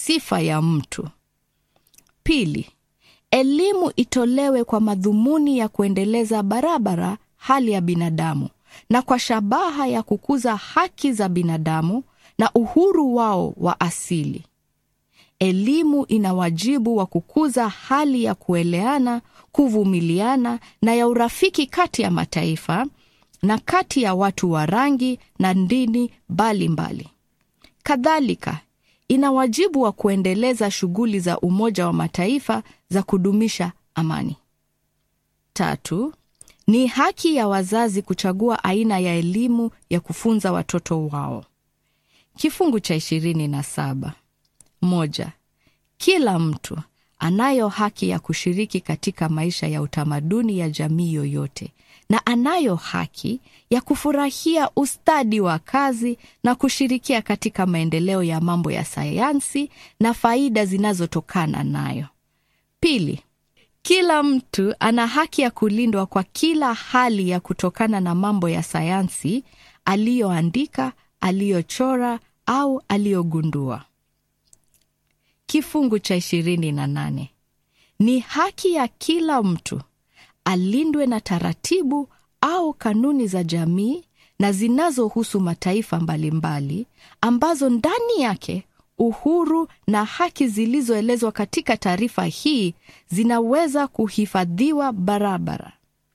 sifa ya mtu. Pili, elimu itolewe kwa madhumuni ya kuendeleza barabara hali ya binadamu na kwa shabaha ya kukuza haki za binadamu na uhuru wao wa asili. Elimu ina wajibu wa kukuza hali ya kueleana, kuvumiliana na ya urafiki kati ya mataifa na kati ya watu wa rangi na dini mbalimbali. Kadhalika, ina wajibu wa kuendeleza shughuli za Umoja wa Mataifa za kudumisha amani. Tatu, ni haki ya wazazi kuchagua aina ya elimu ya kufunza watoto wao. Kifungu cha ishirini na saba. Moja, kila mtu anayo haki ya kushiriki katika maisha ya utamaduni ya jamii yoyote na anayo haki ya kufurahia ustadi wa kazi na kushirikia katika maendeleo ya mambo ya sayansi na faida zinazotokana nayo. Pili, kila mtu ana haki ya kulindwa kwa kila hali ya kutokana na mambo ya sayansi aliyoandika, aliyochora au aliyogundua. Kifungu cha ishirini na nane ni haki ya kila mtu alindwe na taratibu au kanuni za jamii na zinazohusu mataifa mbalimbali ambazo ndani yake uhuru na haki zilizoelezwa katika taarifa hii zinaweza kuhifadhiwa barabara.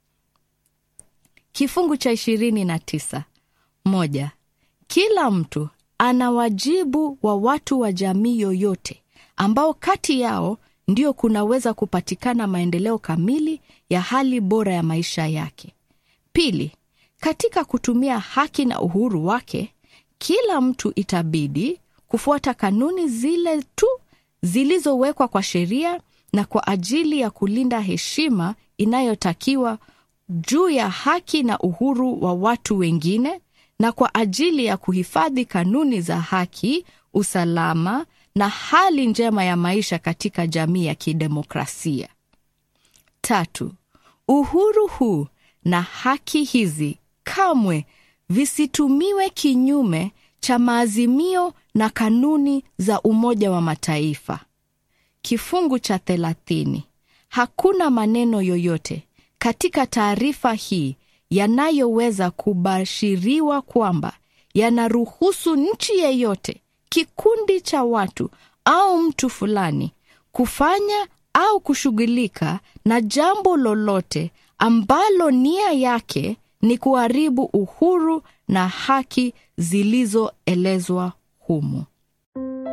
Kifungu cha ishirini na tisa moja, kila mtu ana wajibu wa watu wa jamii yoyote ambao kati yao ndio kunaweza kupatikana maendeleo kamili ya hali bora ya maisha yake. Pili, katika kutumia haki na uhuru wake, kila mtu itabidi kufuata kanuni zile tu zilizowekwa kwa sheria na kwa ajili ya kulinda heshima inayotakiwa juu ya haki na uhuru wa watu wengine na kwa ajili ya kuhifadhi kanuni za haki, usalama na hali njema ya maisha katika jamii ya kidemokrasia. Tatu, uhuru huu na haki hizi kamwe visitumiwe kinyume cha maazimio na kanuni za Umoja wa Mataifa. Kifungu cha thelathini. Hakuna maneno yoyote katika taarifa hii yanayoweza kubashiriwa kwamba yanaruhusu nchi yeyote, kikundi cha watu au mtu fulani kufanya au kushughulika na jambo lolote ambalo nia yake ni kuharibu uhuru na haki zilizoelezwa humu.